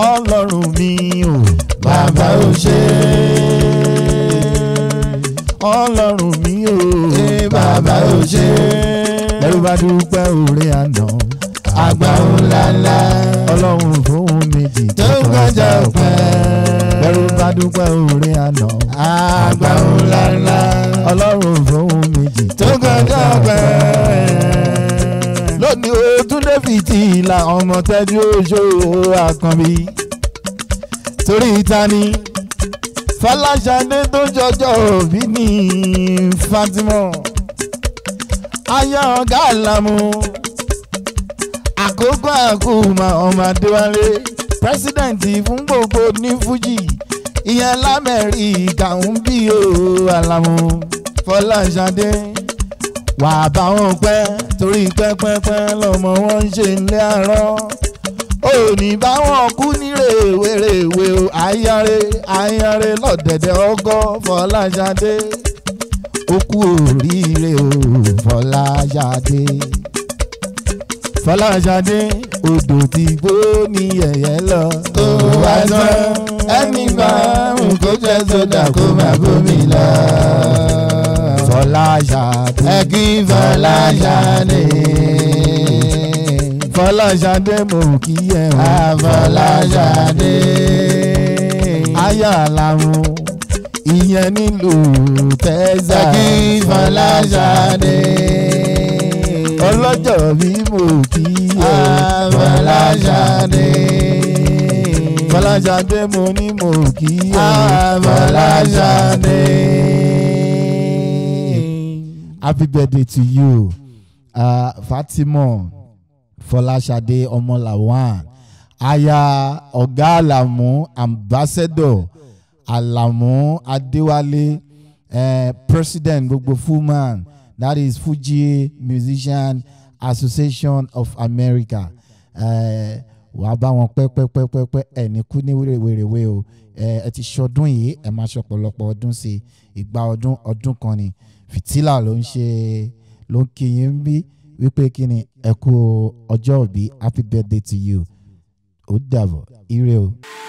ọlọ́run mi o bàbá ò ṣe ọlọ́run mi o é bàbá ò ṣe lẹ́rú bá dúpẹ́ òré àná àgbà ńlá ńlá ọlọ́run fóun méjì tó kọjá ọpẹ́ lẹ́rú bá dúpẹ́ òré àná àgbà ńlá ńlá ọlọ́run fóun méjì tó kọjá ọpẹ́. lónìí o túndé fìtílà ọmọ tẹ́jú oṣó àkànbí torí ìtani fọláṣadé tó jọjọ òbí ní fatima aya ọgá àlàmú àkókò àkùmà ọmọ adéwálé pírẹsidẹǹtì fún gbogbo ní fújì ìyẹn lamẹ́ríkà ń bí o àlàmú fọláṣadé wà bá wọn pẹ́ torí pẹ́pẹ́pẹ́ lọ́mọ wọn ń ṣe ilé àárọ̀ òní bá wọn kú ní rèwerèwe o ayáre ayáre lọ́dẹ̀dẹ̀ ọgọ́ fọláṣadé ó kú oríire o fọláṣadé fọláṣadé odò tí gbó ní ẹ̀yẹ́ lọ tó wá tán ẹni bá ń kó jẹ́ sódà kó má bómi lọ. fọláṣadé ẹ kí Fọláṣadé. fọláṣadé mo kí ẹ o Fọláṣadé. aya làwọn ìyẹn nílùú ẹ tẹ́sà kí Fọláṣadé. ọlọ́jọ́ bí mo kí ẹ Fọláṣadé. fọláṣadé mo ní mo kí ẹ Fọláṣadé. happy birthday to you uh, fatima fọláṣadé ọmọlàwọn aya ọ̀gá àlàmú ambassador àlàmú adéwálé uh, president gbogbo fullman that is fuji musician association of america uh, wàá bá wọn pẹ́pẹ́pẹ́pẹ́ ẹ̀ ní kú ní wèrèwèrèwé o ẹ ẹ ti ṣọdún yìí ẹ máa ṣọ̀pọ̀lọpọ̀ ọdún sí i ìgbà ọdún ọdún kan ni fìtílà ló ń ṣe ló ń kí yín bí wípé kí ni ẹ kú ọjọ́ òbí happy birthday to you ó dàbọ̀ ire o.